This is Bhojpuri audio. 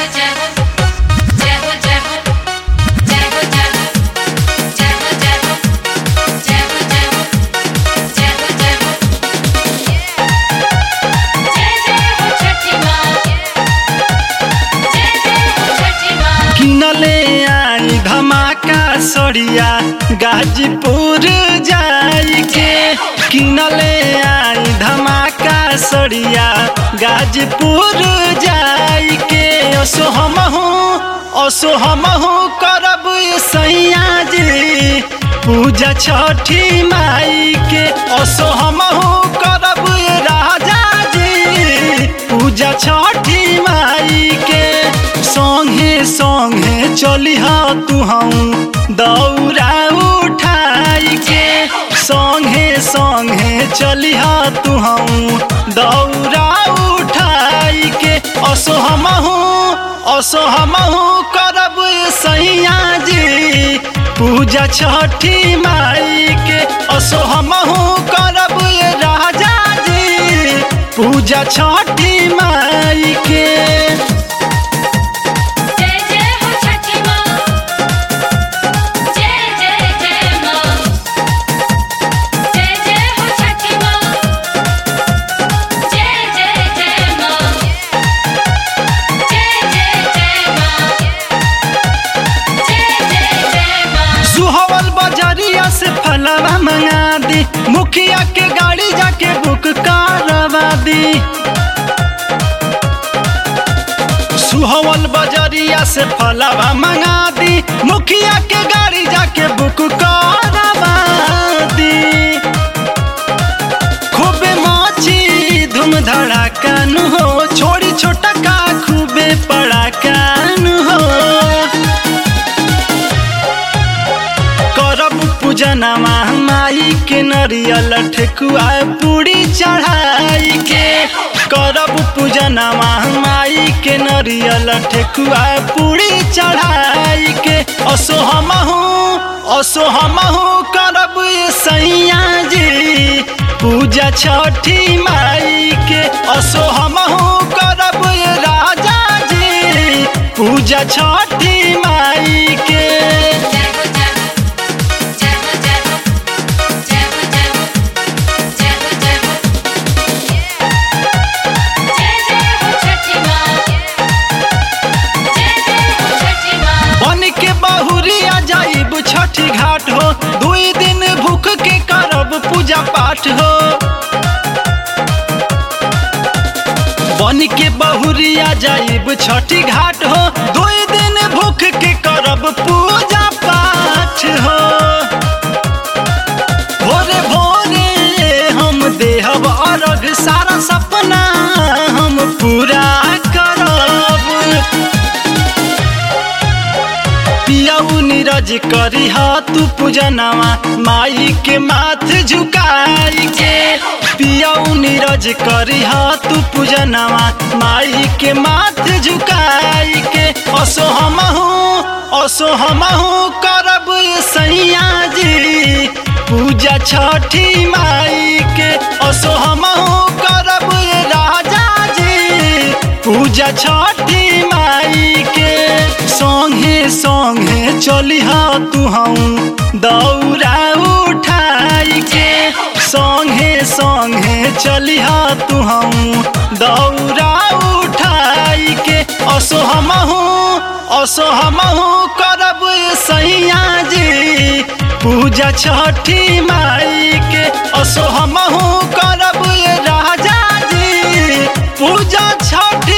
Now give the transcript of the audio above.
जय हो जय हो जय हो जय हो जय हो जय हो जय हो जय हो जय हो जय हो जय हो जय जय हो छठी माँ जय जय हो छठी माँ किनले आई धमाका सड़िया गाजीपुर जाई के किनले आई धमाका सड़िया गाजीपुर जाई के असो हमहू असो हमहू करब सैया जी पूजा छठी माई के असो हमहू करब राजा जी पूजा छठी माई के संगे संगे चलिह तू हम दौरा उठाई के संगे संगे चलिह तू हम दौरा उठाई के असो हमहू असो हमहू करब सैया जी पूजा छठी माई के असो हमहू करब राजा जी पूजा छठी माई के जय जय हो छठी माँ जय जय जय माँ जय जय हो छठी माँ जय जय जय माँ जय जय जय माँ जय जय जय माँ सुहवल बजरिया से फलवा मंगा दी मुखिया के गाड़ी जाके बुक करवा दी सुहवल बजरिया से फलवा मंगा दी मुखिया के गाड़ी जाके बुक करवा दी खूबे माची धूम धड़ाका नु हो छोड़ी छोटा का खूबे पड़ाका नु हो करब पूजनमा माई के नरियल ठेकुआ पूरी चढ़ाई के करब पूजनमा माई के नरियल ठेकुआ पूरी चढ़ाई के असो हमहू असो हमहू करब सैया जी पूजा छठी माई के असो हमहू करब राजा जी पूजा छठी माई के जय हो जय हो जय हो जय हो जय हो जय हो जय हो जय हो जय जय हो छठी माँ जय जय हो छठी माँ बन के बहुरिया जाइब छठी घाट हो दुई दिन भूख के करब पूजा पाठ हो बन के बहुरिया जाइब छठी घाट हो दुई दिन भूख के करब पूजा पाठ हो भोरे भोरे हम देहब अर्घ सारा सपना हम पूरा करब पियाऊ नीरज करी तू पूजनवा माई के माथ झुकाई के पियाऊ नीरज करी तू पूजनवा माई के माथ झुकाई के असो हमहू असो हमहू करब सैया जी पूजा छठी माई के असो हमहू करब राजा जी पूजा छठी माई के संगे संगे चलिह तू हम दौरा उठाई के संगे संगे चलिह तू हम दौरा उठाई के असो हमहू असो हमहू करब सैया जी पूजा छठी माई के असो हमहू करब राजा जी पूजा छठ